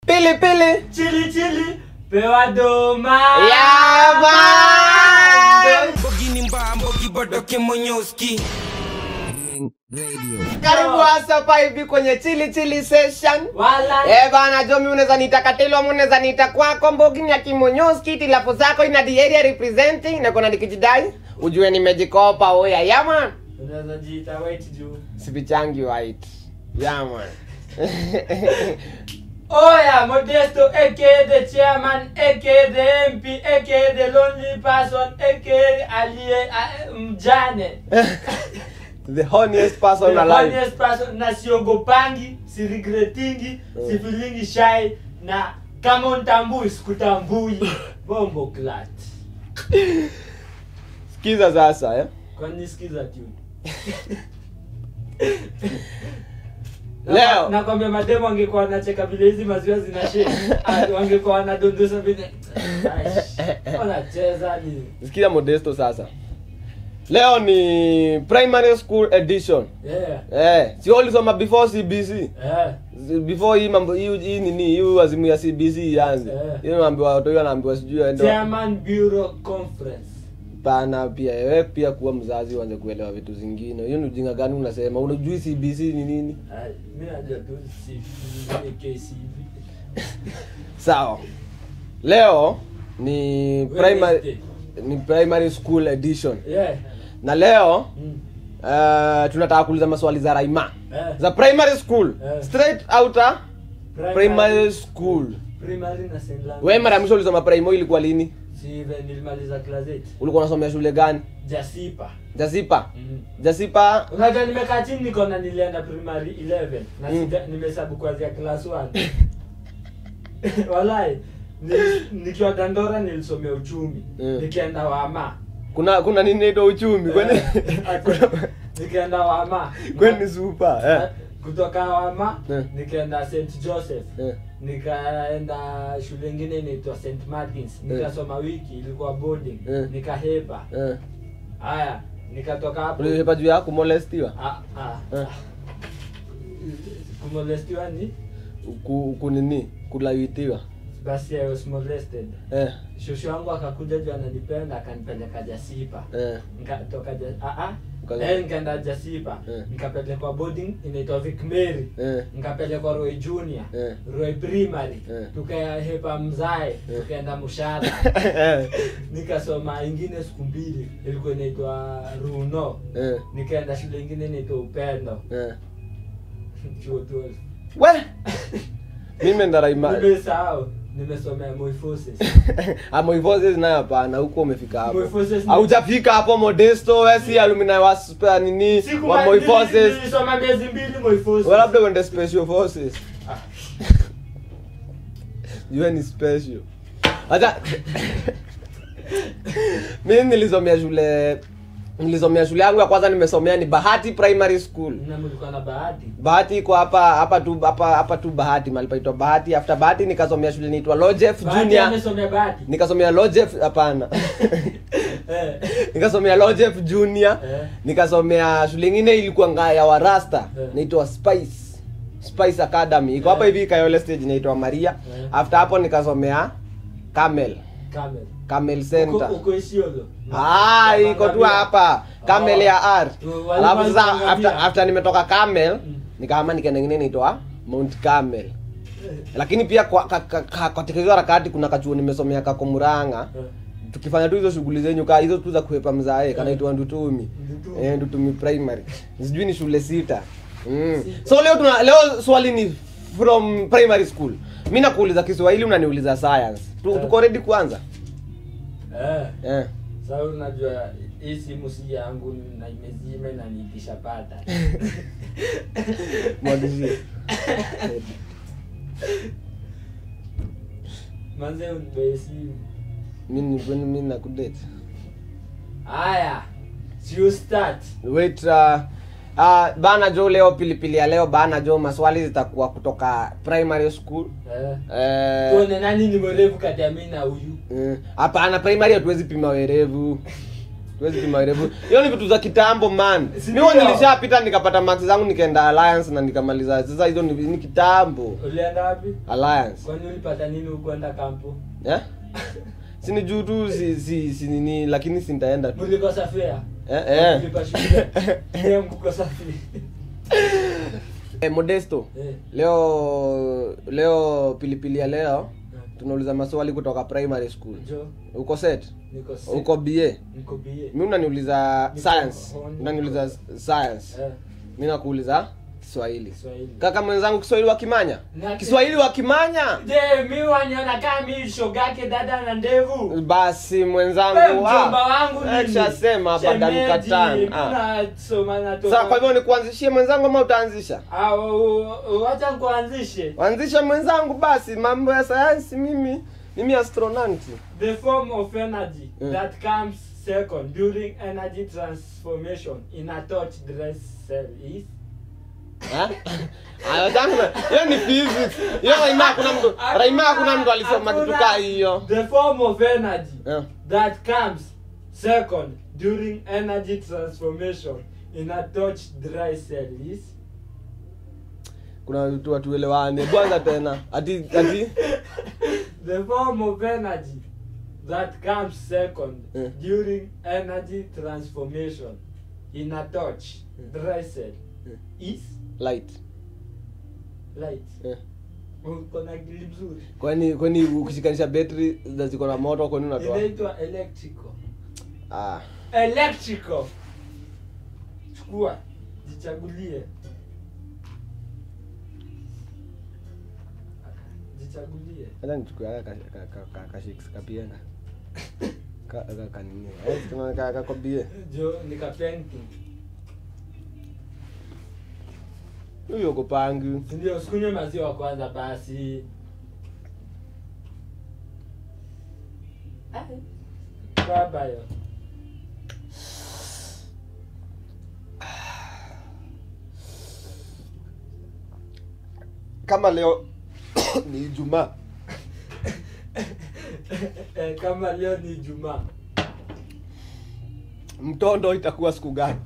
pili pili chili chili pewa doma Yeah, man. Bogini mba mbogi bodoke monyoski karibu hasa hapa hivi kwenye chili chili session wala Eh bana jo mi unaweza niita katelo ama unaweza niita kwako mbogini ya kimonyoski tilapo zako ina the area representing na kona nikijidai ujue nimejikopa oya yaman unaweza jiita white juu sipichangi white yaman oya modesto aka the chairman aka the mp aka the lonely person aka aliye a- mjane the honest person The alive honest person na siogopangi siregretingi sifilingi shai na kama untambui sikutambui bombo clat sikiza sasa eh? kwani sikiza tu Leo. nakwambia mademu wangekuwa wanacheka vile hizi maziwa zinashe wangekuwa wanadondosa vile Aish, wanacheza ni sikiza modesto sasa leo ni primary school edition yeah. eh, si ulisoma before cbc yeah. before hii mambo hii hii nini hii azimu ya cbc ianze Eh. hiyo naambiwa watu hiyo anaambiwa sijui aende chairman bureau conference pana pia wewe pia kuwa mzazi uanze kuelewa vitu zingine hiyo ni ujinga gani unasema unajui cbc ni nini Ai, mi najua tu si- KCB. sawa leo ni primary Wednesday. ni primary school edition Yeah. na leo Mm. uh, tunataka kuuliza maswali za raima Eh. za primary school Eh. straight outer primary school primary na St. Lawrence. we mara ya mwisho ulisoma primo ilikuwa lini Si even nilimaliza class eight. ulikuwa unasomea shule gani jasipa jasipa mm. jasipa unajua nimekaa chini nikona nilienda primary 11 na Mm. sija- nimehesabu kuanzia class 1 walai ni- nikiwa dandora nilisomea uchumi Mm. nikienda wama kuna kuna nini naitwa uchumi kwani Eh, ati- nikaenda wama kwani super eh. kutoka wama Eh. nikaenda st joseph Eh. nikaenda shule ingine inaitwa st martins nikasoma wiki ilikuwa boarding Eh. nikahepa Eh. haya nikatoka hapo ulihepa juu ya kumolestiwa Ah, ah. Eh. kumolestiwa ni ku, kunini kulawitiwa basi I was molested eh. shosho wangu akakuja juu ananipenda akanipeleka jasipa Eh. nikatoka ja, ah, ah. Ukaza- Eh, nikaenda jasipa Eh. nikapelekwa boarding inaitwa Vic Mary Eh. nikapelekwa Roy Junior Eh. Roy Primary Eh. tukahepa mzae tukaenda Mushara Eh. nikasoma ingine siku mbili ilikuwa inaitwa Runo Eh. nikaenda shule ingine inaitwa Upendo Eh. chuo 12 we mimi enda raima nimesahau nimesomea Moi Forces amoivozi nayo hapana huko umefika hapo Moiforces ni- haujafika hapo modesto wesi alumni wa sp- nini Siku wa ma- moiforces nilisoma miezi mbili Moi Forces Well, labda uende special forces Ah. jue ni special hata mimi nilisomea shule nilisomea shule yangu ya kwanza nimesomea ni bahati primary school na mlikuwa na bahati bahati iko hapa hapa tu hapa hapa tu bahati mahali paitwa bahati after bahati nikasomea shule inaitwa lojef bahati junior amesomea bahati nikasomea lojef hapana eh nikasomea lojef junior eh nikasomea shule ingine ilikuwa nga ya warasta Eh. inaitwa spice spice academy iko hapa Eh. hivi kayole stage inaitwa maria Eh. after hapo nikasomea camel Camel camel uko center uko Isiolo Ah, iko tu hapa camel Oh. ya r Oh, alafu walikuwa sasa wanakuambia. after, after nimetoka camel Mm. nikaama nikaenda ingine inaitwa mount camel lakini pia kwa ka- ka- ka- katika hizo harakati kuna kachuo nimesomea kakomuranga Eh. tukifanya tu hizo shughuli zenyu kaa hizo tu za kuhepa mzae kanaitwa ndutumi Ndutumi. eh, ndutumi primary sijui ni shule sita mm. so leo tuna leo swali ni from primary school mi nakuuliza kiswahili unaniuliza science tu, Eh. tuko ready kuanza eh eh. sasa unajua hii simu si yangu na imezima inaniitisha pata mwandishi manze unibee simu mimi mimi mimi nakudate haya si you start wait uh, uh, bana jo leo pilipili ya leo bana jo maswali zitakuwa kutoka primary school eh eh, tuone nani ni mwerevu kati ya mimi na huyu eh, hapana primary hatuwezi pima werevu Huwezi pima urefu. hiyo ni vitu za kitambo man Si mimi ndio? nilishapita nikapata max zangu nikaenda alliance na nikamaliza sasa hizo ni, ni kitambo ulienda wapi alliance kwani ulipata nini ukwenda kampo eh si ni juu tu si, si, si nini lakini si nitaenda tu mulikosa fea eh, eh. Kulipa shule Ndiye mkukosa fea eh, modesto Eh. leo leo pilipili ya leo tunauliza maswali kutoka primary school jo uko set niko sick. uko ba niko bie mi unaniuliza Niko- science oh, niko- unaniuliza science eh mi nakuuliza kiswahili Kiswahili kaka mwenzangu kiswahili wa kimanya Na- kiswahili wa kimanya je mi waniona kama mi shogake dada na ndevu basi Wewe mwenzangu mjomba wangu nini? ekshasema hapa Shemeji, dankatan tunasoma na sa kwa hivyo nikuanzishie mwenzangu ama utaanzisha Ah, u- u- wacha nikuanzishe anzisha mwenzangu basi mambo ya sayansi mimi mimi astronauti the form of energy Mm. that comes second during energy transformation in a touch dress cell is Eh? Aya, sasa, hiyo ni physics hiyo raima hakuna mtu raima hakuna mtu alisoma kitu kaa hiyo the form of energy Eh. that comes second during energy transformation in a touch dry cell is kuna vitu watuelewane kwanza tena ati ati the form of energy that comes second Mm. during energy transformation in a touch dry cell Mm. is light light Eh. uko na akili mzuri kwani kwani ukishikanisha betri za ziko na moto kwani unatoa inaitwa electrical ah electrical chukua jichagulie jichagulie hata nichukue haka ka- ka- ka- kashiksi kapienga Ka- ka- kanini Eh, kama ka- kakobie jo nikapenki huyo kupangu sindio sikunywe maziwa kwanza basi Ai, baba yo kama leo ni ijumaa Eh, kama leo ni jumaa mtondo itakuwa siku gani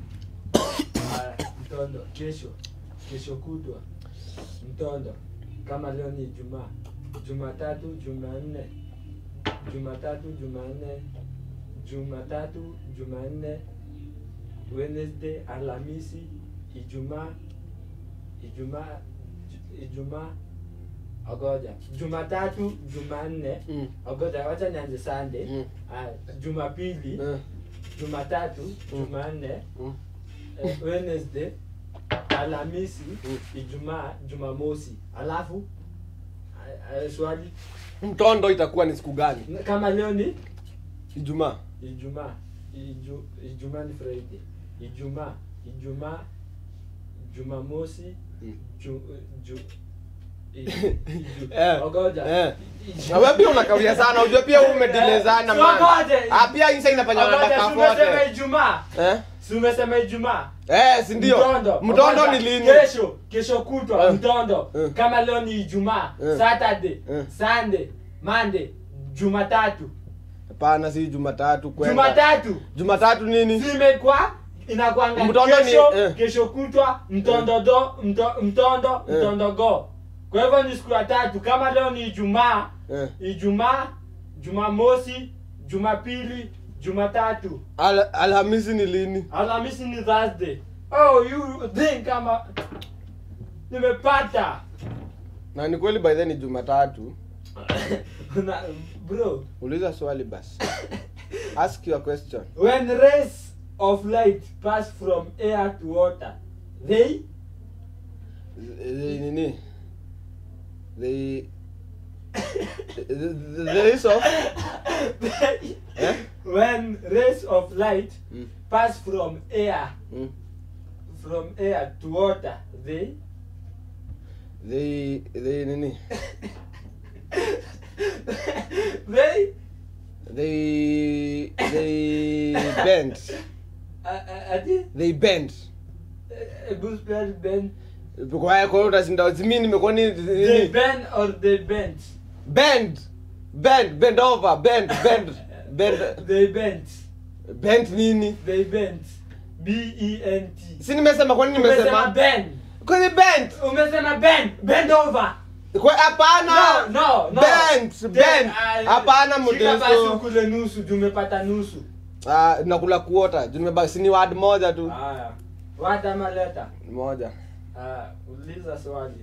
Haya, mtondo kesho kesho kutwa mtondo kama leo ni jumaa jumatatu jumanne jumatatu jumanne jumatatu jumanne wednesday alhamisi ijumaa ijumaa ju- ijumaa ogoja jumatatu jumanne Mm. ogoja wacha nianze sunday Mm. Haya, jumapili Eh, jumatatu jumanne mm. eh, wednesday alhamisi Mm. ijumaa jumamosi alafu eh, eh, swali mtondo itakuwa ni siku gani kama leo ni ijumaa ijumaa Iju, ijumaa ni friday ijumaa ijumaa jumamosi Mm. ju, ju, i- iju- Eh, ogoja eh. Iju- na wewe pia unakawia sana unajua pia wewe umedilezana Si man wagoje. ah pia insa inafanya Ogoja, nataka si umesema fote ijumaa eh si umesema ijumaa eh si ndio mtondo mtondo Kwanza, ni lini kesho kesho kutwa Eh. mtondo Eh. kama leo ni ijumaa Eh. saturday Eh. sunday monday jumatatu hapana si jumatatu kwenda jumatatu jumatatu nini zimekwa inakwanga Mtondo ni- kesho eh. kesho kutwa mtondo do mto, mtondo Eh. mtondo go kwa hivyo ni siku ya tatu kama leo ni ijumaa eh ijumaa jumamosi jumapili jumatatu Al alhamisi ni lini alhamisi ni thursday oh you think kama nimepata na ni kweli by then ni jumatatu Na- bro uliza swali basi ask your question when rays of light pass from air to water they they nini they the, the, the race of they eh when rays of light mm. pass from air Mm. from air to water they they they nini they they they bend uh, uh, ati they bend uh, good spell bend kwa kwa hiyo utashinda mimi nimekuwa ni they nini bend or they bend bend bend bend over bend bend bend they bend bent nini They bent. B E N T. si nimesema kwa nini Umesema nimesema bend. kwani bent Umesema bend. Bend over. Kwa- hapana No, no, no. Bent, Then, bent. uh, Hapana, shika basi Modesto. ukule nusu, juu umepata nusu. Ah, nakula kuota juu nimebaki si ni word moja tu Haya. Word ama letter? moja Haya, uliza swali.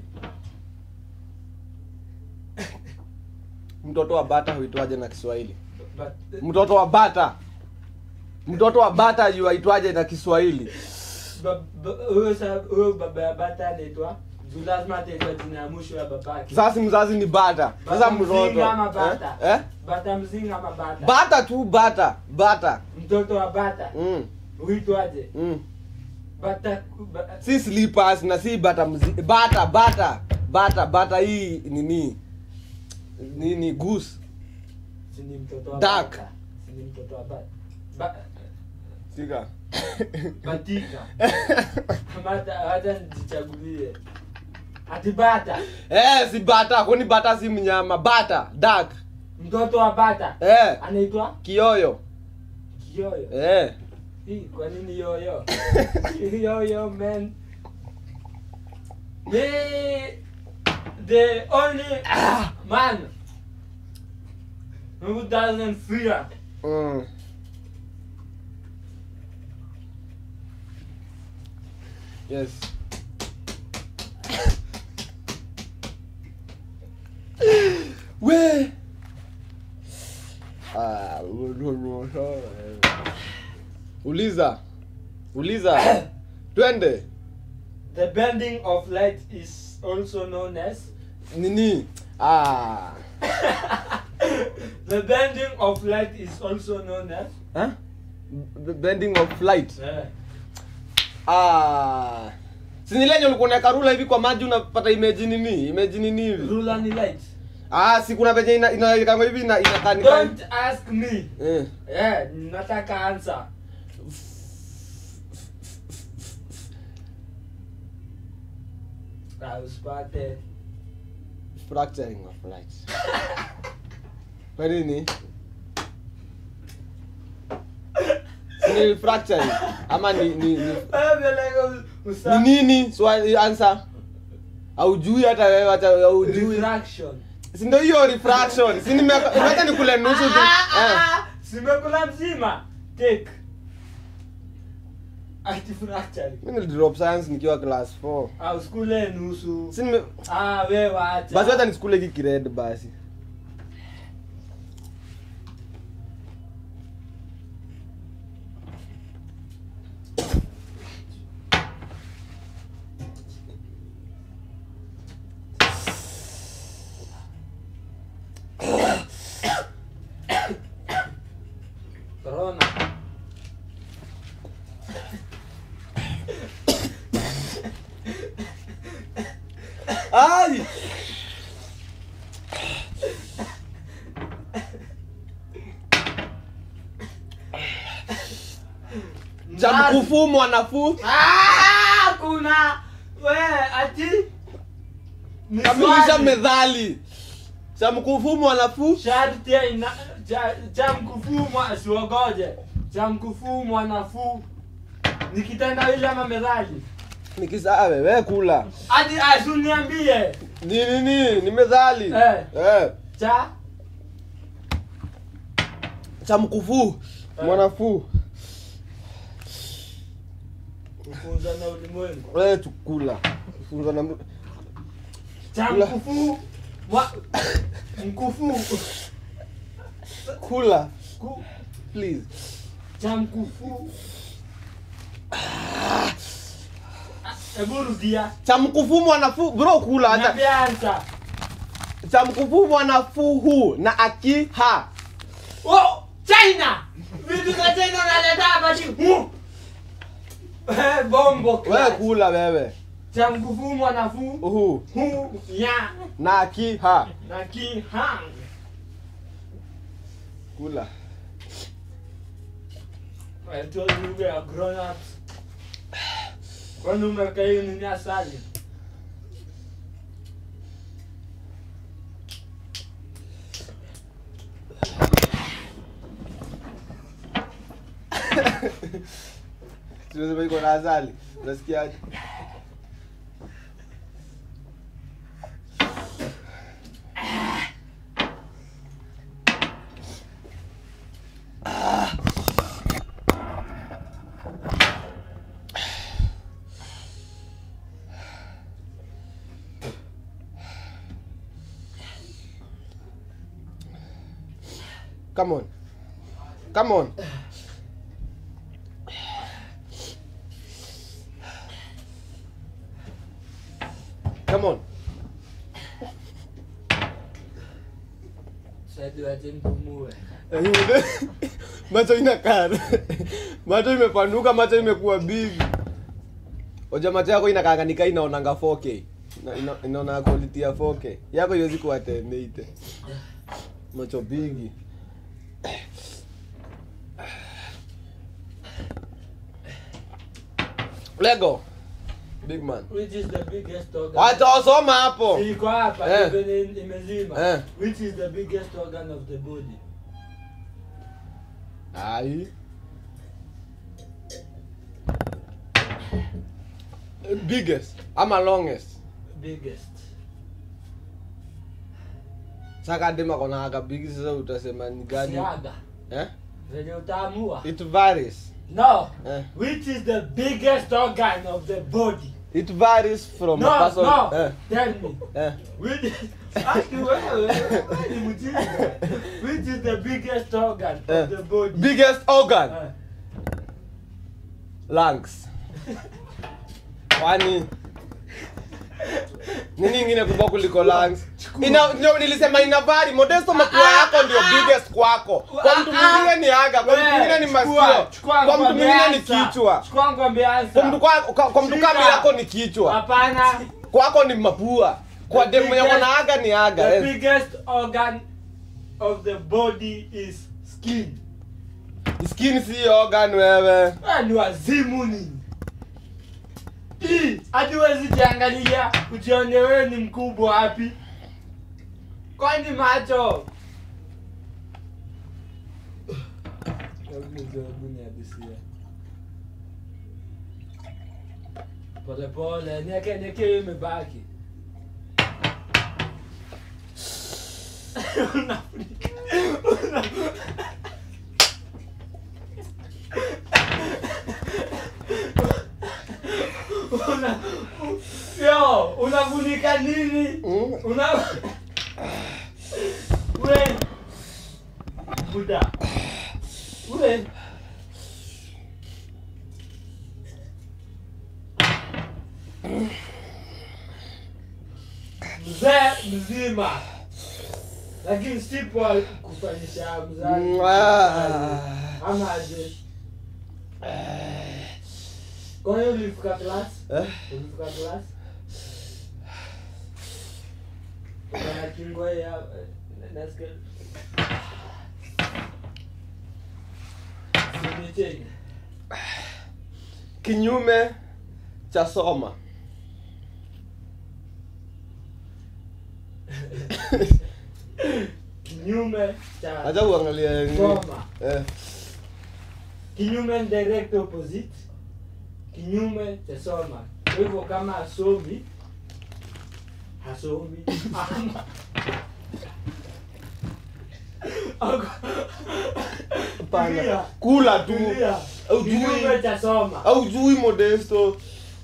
mtoto wa bata huitwaje na kiswahili But, mtoto wa bata mtoto wa bata yuaitwaje na kiswahili ba- ba- huyo sa- huyo baba ya bata anaitwa juu lazima ataitwa jina ya mwisho ya babake. sasa mzazi ni bata sasa Bata mtoto mzinga ama bata? eh? Eh? Bata mzinga ama bata? bata tu bata bata Mtoto wa bata mm. huitwaje? Mm. Bata ba- si slippers na si bata mzi bata bata bata bata hii nini nini goose si ni mtoto wa Duck. bata. Si ni mtoto wa bata. Ba- sika Batika. Mata hata nijichagulie. Ati bata. eh si bata kwani bata si mnyama bata duck Mtoto wa bata. eh Anaitwa kioyo Kiyoyo. eh Hii kwa nini yoyo? yoyo man. Me the only man who doesn't fear mm. yes we ah, uliza uliza twende the bending of light is also known as nini ah the bending of light is also known as huh? B- bending of flight eh, ah sinilenye ulikuwa unaweka rula hivi kwa maji unapata image nini image nini hivi ruler ni light. ah si kuna venye ina inaweka hivi na inakaa ni Don't ask me. eh Eh, nataka answer. Ah, usipate. fracturing of light kwa nini Si ni fracturing ama ni ni ni, Eh, vile usa- ni nini swali answer aujui hata wewe hata aujui Refraction. si ndio hiyo refraction si nimeweka nimeweka nikule nusu tu Ah, eh ah, ah, simekula mzima. Take. Ati fracture. mimi nilidrop science nikiwa class 4 Ah, usikule nusu. si nime Ah, wewe wacha. basi hata nisikule hiki kired basi Corona. ai cha mkufu mwanafu Ah, kuna we ati ni kamilisha swali. medhali cha mkufu mwanafu sharti ina cha, cha mkufumwa siogoje cha mkufumwa nafuu ni kitendawili ama methali nikisaa wewe kula hadi asuniambie ni nini ni medhali Eh. eh. cha cha mkufu Eh. mwanafu kufunza na ulimwengu wewe tukula funza na cha Kula. mkufu wa mkufu kula ku, please cha mkufu Ah, hebu rudia cha mkufu mwanafu bro kula acha niambia ansa cha mkufu mwanafuhu na akiha Oh, China! Vitu za China unaleta hapa chini. Mu! Eh, Bombo wewe class. kula wewe Cha mkufu mwanafu. uhu Hu ya na akiha na ki hang. kula I told you we are grown ups. Kwani umeweka hiyo nini asali? tunasema iko na asali unasikiaje Come on. Come on. Come on. Sasa wache mpumue. macho inakaa macho imepanuka macho imekuwa big oja macho yako inakaanganika inaonanga 4k Ina- ina- inaona quality ya 4k yako iwezi kuwa 1080 macho bigi lego big man Which is the biggest organ? wacha wasoma hapo Iko hapa Eh. venye imezima. Eh. Which is the biggest organ of the body? ai biggest ama longest Biggest. saka dema kona aka big sasa utasema ni gani Siaga. eh Venye utaamua. it varies No. eh Which is the biggest organ of the body? it varies from No, a person no. eh Tell me. eh Which is, Ati wewe, wewe ni mjinga. Which is the biggest organ Eh. of the body? biggest organ Eh. lungs kwani nini ingine kubwa kuliko lungs ina ndio nilisema ina vari modesto mapua yako ndio biggest kwako kwa mtu mwingine ni aga kwa mtu mwingine ni masikio kwa mtu mwingine ni kichwa Chukua ngombe kwa ansa. mtu kwa kwa- kwa mtu kama Shika. yako ni kichwa Hapana. kwako ni mapua kwa The demu mwenye biggest- kona aga ni aga The eh. biggest organ of the body is skin. skin si organ wewe Wewe ni wazimu nini? Hii hadi huwezi jiangalia ujione wewe ni mkubwa wapi? Kwani macho? Pole pole, nieke nieke hiyo imebaki. Unafunika. Una- una yo unafunika nini Mm. una we buda we mzee mzima lakini sipo kufanyisha mzazi Mwah. ama aje kwa hiyo ulifika class Eh? ulifika class Kuna kingo ya eh, nasikia Sinichenge. kinyume cha soma kinyume cha acha uangalia nini. Soma. eh. kinyume ni direct opposite kinyume cha soma kwa hivyo kama asomi hasomi ama Hapana. Tulia. kula tu Tulia. Au kinyume jui. cha soma au jui modesto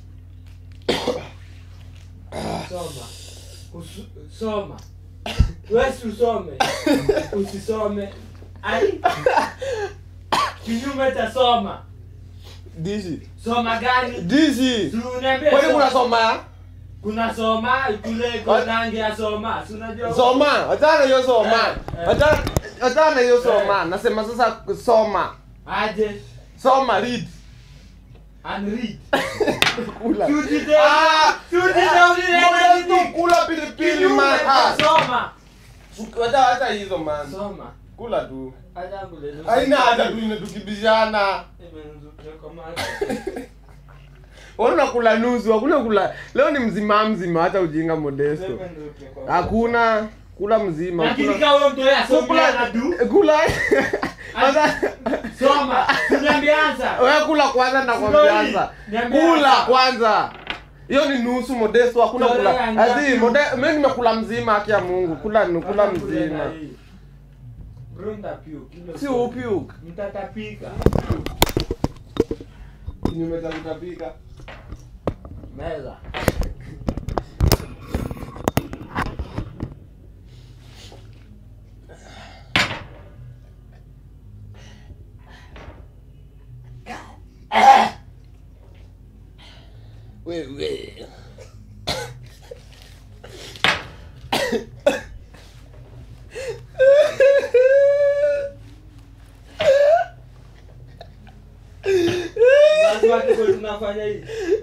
soma Usu, soma wesi usome usisome ai kinyume cha soma dishi soma gani dishi Si uniambie kwani soma. kuna soma kuna soma ikule konange ya soma si unajua soma achana hiyo soma Eh, eh. Achana- achana hiyo soma nasema sasa soma aje soma read and read kula Tujite- Ah! tujite Ah! ulileta Modesto, nini? kula pilipili Kinyume man cha Ah, soma acha acha hizo man soma kula tu acha ngule haina hata tu inatukibishana Imenuzukia kwa macho. Wewe unakula nusu, hakuna kula. Leo ni mzima mzima hata ujinga modesto. Imenuzukia kwa macho. Hakuna kula mzima. lakini kula- kama huyo mtu yeye asome kula anadu kula Sasa Soma. Tunaambianza. wewe kula kwanza na Slowly. kuambianza. Niambie Kula hapa. kwanza. Hiyo ni nusu modesto hakuna Tolea kula. ngapi? Azi mode mimi nimekula mzima haki ya Mungu. Kula ni kula Kama kule mzima. na hii. Bro, nitapiuka. Hilo Si sio. upiuk. Mtatapika. Kinyume cha kutapika. Meza. Wewe. Lazima tuko tunafanya hivi.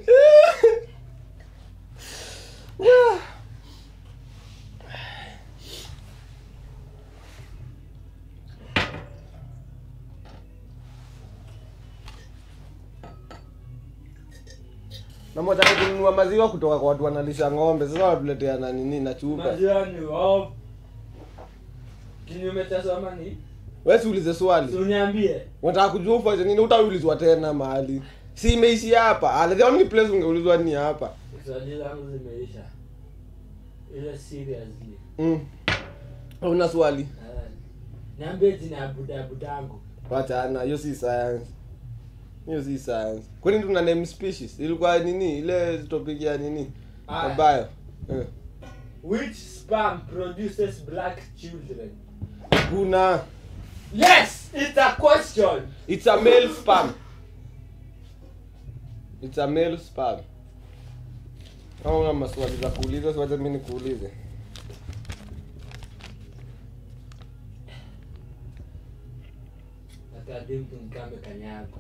Na moja kununua maziwa kutoka kwa watu wanalisha ng'ombe. Sasa watuletea na nini na chupa. Maziwa ni off. Kinyume cha soma ni Wewe si ulize swali. si uniambie. Unataka kujua ufanye nini? Utaulizwa tena mahali. Si imeishi hapa. Ah, the only place ungeulizwa ni hapa. Swali zangu zimeisha. Ile seriously. Mm. Una swali? Eh, Niambie jina ya buda budangu. Wachana, hiyo si science. Hiyo si science. Kwani tuna name species? Ilikuwa nini? Ile topic ya nini? Ah. Ya bio. Eh. Which sperm produces black children? Kuna Yes, it's a question. it's a male sperm. It's a male sperm. Kama una maswali za kuuliza, si wacha mimi nikuulize. Atadi mtu mkambe kanyago.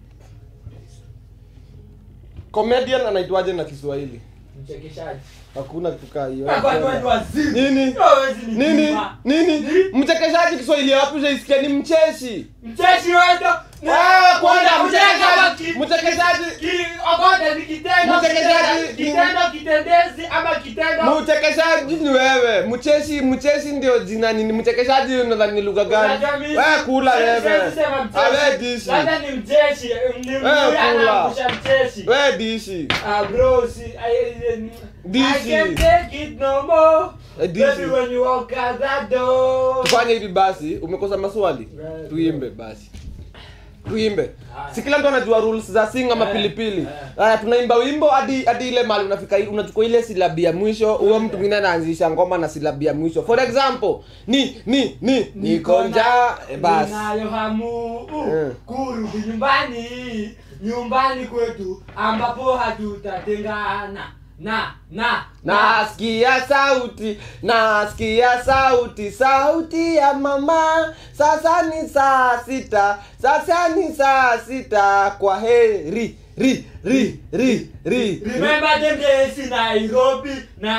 Comedian anaitwaje na Kiswahili? Mchekeshaji. Hakuna kitu kaa hiyo. Kwa kwani watu wazimu. Nini? Hawezi ni Nini? kima. Nini? Ni? Mchekeshaji Kiswahili ya wapi ujaisikia ni mcheshi? Mcheshi wewe Ah, kwanza mchekeshaji. mchekeshaji. Mchekeshaji. Ki- ogote ni kitendo Mchekeshaji. kitendo kitendezi ama kitendo Mchekeshaji ni wewe. Mcheshi, mcheshi ndio jina nini? Mchekeshaji unadhani ni lugha gani? Unajua mimi- Wewe kula siwezi wewe. sema mcheshi. Awe dishi. Labda ni mcheshi ni Eh, mzuri kula. anaangusha mcheshi Wewe dishi. Ah, bro, see, I, I, This I can't is- take it no more. Eh, this Baby, is- when you walk out that door. Tufanye hivi basi, umekosa maswali? Right. Tuimbe basi. Tuimbe. Haya. Si kila mtu anajua rules za sing ama Eh, pilipili. eh. Haya tunaimba wimbo hadi hadi ile mali unafika unachukua ile silabi ya mwisho, huyo mtu mwingine anaanzisha ngoma na silabi ya mwisho. For example, ni ni ni niko njaa eh, basi. Ninayo hamu uh, Eh. kurudi nyumbani nyumbani kwetu ambapo hatutatengana na na Nasikia sauti, nasikia sauti, sauti ya mama. Sasa ni saa sita, sasa ni saa sita. Kwa heri, ri, ri, ri, ri. Remember them days in Nairobi,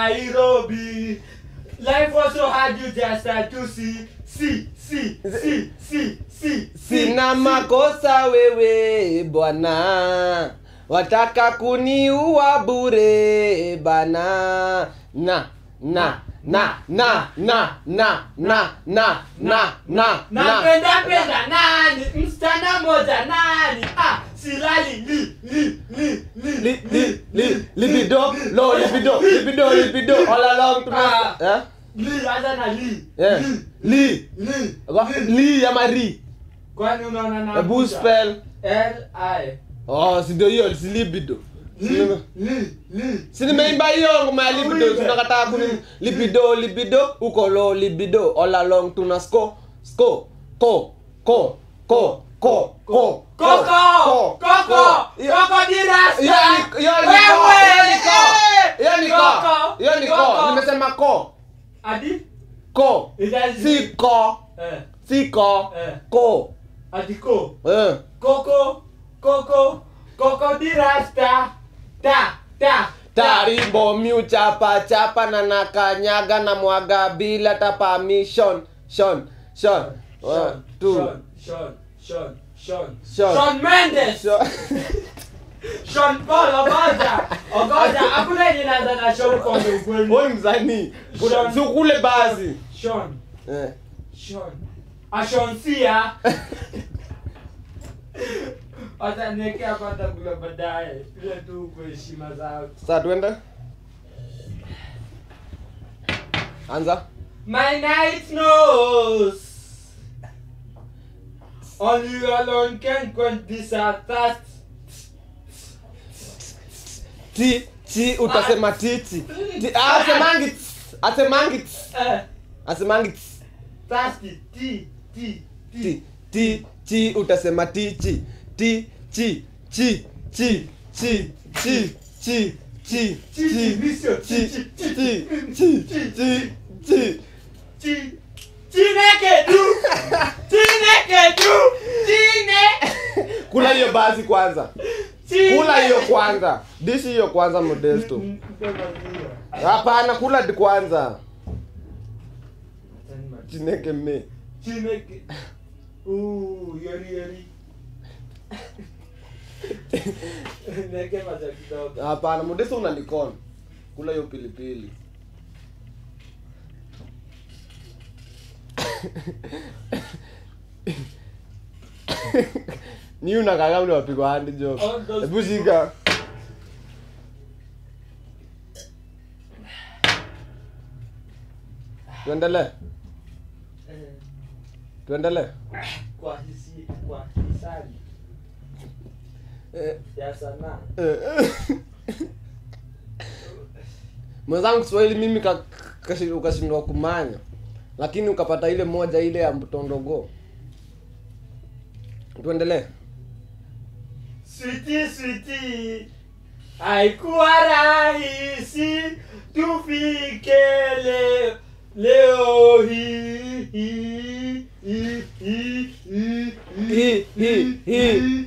Nairobi. Life was so hard you just had to see, see, see, see, see, see. Sina makosa wewe bwana, wataka kuniua bure bana. Na, na, na, na, na, na, na, na, na, na, na. Napenda penda nani? Msichana moja nani? Ah, silali li li li li li, li, li, libido, lo, libido, libido, libido, all along to Ah. eh? li hata na li. Yeah. Li, Li. Wa- li ama ri, Kwani unaona na hebu spell. L I Oh, si ndio hiyo, si libido. Si li nime- li li. Si nimeimba hiyo ngoma ya libido, Uimbe. tunakataa kuni libido, libido, uko lo, libido, all along tuna sko, sko, ko, ko, ko, ko, ko, Koko! ko, Koko! Hiyo- Koko dirasta! hiyo ni- hiyo ni ko, Wewe! hiyo ni ko, hiyo ni ko, Koko! hiyo ni ko, Koko! nimesema ko, Adi? ko, Itazi- si ko, Eh, si ko, Eh. ko, adi ko. eh. Koko! Koko! Koko dirasta! Ta! Ta! tarimbo miu chapa chapa na nakanyaga na mwaga bila ta permission shon shon one Sean, two Sean, Sean, Sean, Sean. Sean. Sean Mendes! Shon. Sean Paul Ogoja! Ogoja! Hakuna yenye inaanza na Sean kwa ukweli. Wewe msanii Sean. sukule basi Sean, eh Sean, ashonsia wataniekea kwanza kula baadaye ile tu kwa heshima zao Sasa tuende. Anza. My night knows Only you alone can quench this our thirst Ti ti utasema titi. Ti ah, asemangi. tss, Asemangi. tss, Eh, Asemangi. tss. thirsty T T T Ti ti ti utasema tichi. Ti chi chi chi chi chi chi chi Chi, chi Visio, chi chi, chi chi, chi chi chi chi Chi Chineke du Chineke du Chine kula hiyo basi kwanza Chine kula hiyo kwanza dishi hiyo kwanza modesto Mm, mpe maziwa. hapana kula di kwanza Achani maziwa. chineke me Chineke Ooh, yori yori Neke maziwa kidogo hapana modesto unanikona kula hiyo pilipili ni unakaga mni wapigwa handi job All those hebu shika tuendelee Eh, tuendelee Kwa hisi Kwa hisani Eh, Ya sanaa eh. mwenzangu kiswahili mimi ka- kashi- ukashindwa kumanya lakini ukapata ile moja ile ya mtondogo tuendelee Switi switi haikuwa rahisi tufike leo leo hii hii hii hii Hii, hii, hii,